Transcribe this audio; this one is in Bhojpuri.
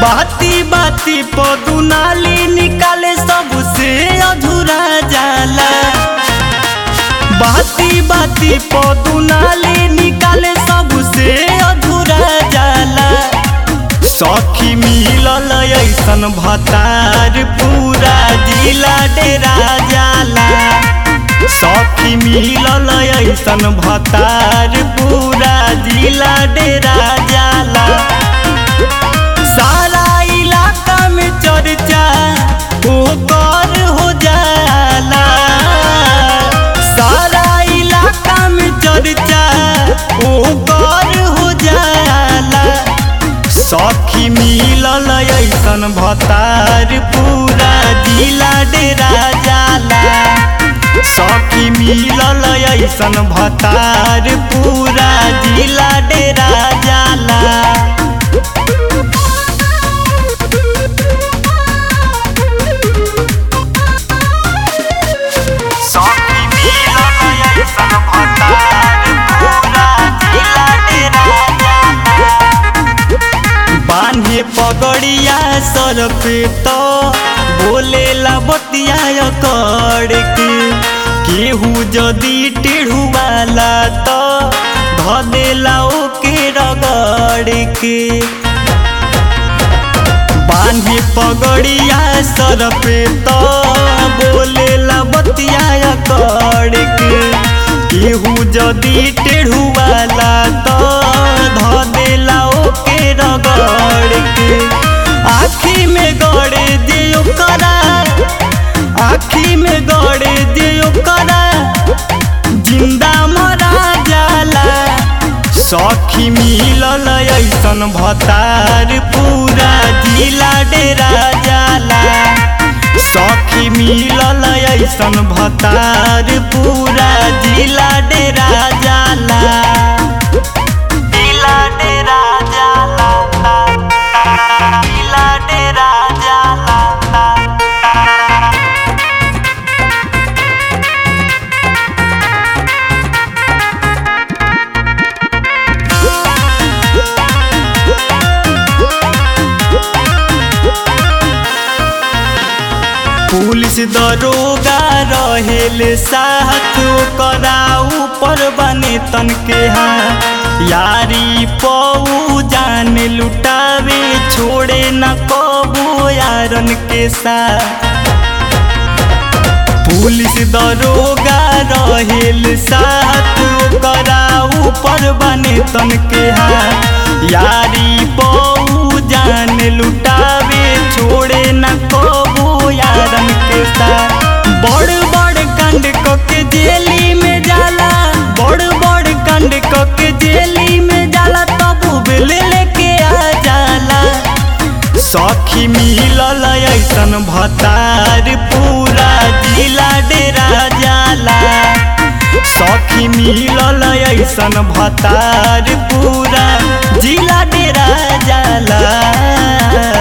बाती बाती पदुनाली निकाले सबसे अधूरा जाला बाती बाती पदुनाली निकाले सबसे अधूरा जाला सखी मिलल ऐसन भतार पूरा जिला डेरा जाला सखी मिलल ऐसन भतार पूरा जिला डेरा जाला सारा इलाका में चर्चा ओकर हो जाला सारा इलाका में चर्चा ओकर हो जाला सखी मिलल ऐसन भतार पूरा जिला डेरा जाला सखी मिलल ऐसन भतार पूरा जिला डेरा जाला सखी मिलल ऐसन भतार पूरा जिला डेरा जाला बान्हे पगड़िया सर पे तो बोले ला बतिया कर के केहू जदी टेढ़ुआला तो ध देला ओके रगड़ के बान्हे पगड़िया सर पे तो बोले ला बतिया कर के केहू जदी टेढ़ुआला तो ध देला ओके रगड़ के आखी में गड़े दियो करा आखी में गड़े दियो करा जिंदा मरा जाला सखी मिलल ऐसन भतार पूरा जिला डेरा जाला सखी मिलल ऐसन भतार पूरा जिला डेरा जाला जिला डेरा जाला जिला डेरा जाला पुलिस दरोगा रहेल साथ ओकरा ऊपर बने तन के हाँ यारी पऊ जान लुटावे छोड़े न कबू यारन के साथ पुलिस दरोगा रहेल साथ ओकरा ऊपर बने तन के हाँ यारी पऊ जान लुटावे छोड़े न कबू यारन के साथ बड़ बड़ कांड क के जेली में जाला बड़ बड़ कांड क के जेली में जाला तब बेल लेके आ जाला सखी मिलल ऐसन भतार पूरा जिला डेरा जाला सखी मिलल ऐसन भतार पूरा जिला डेरा जाला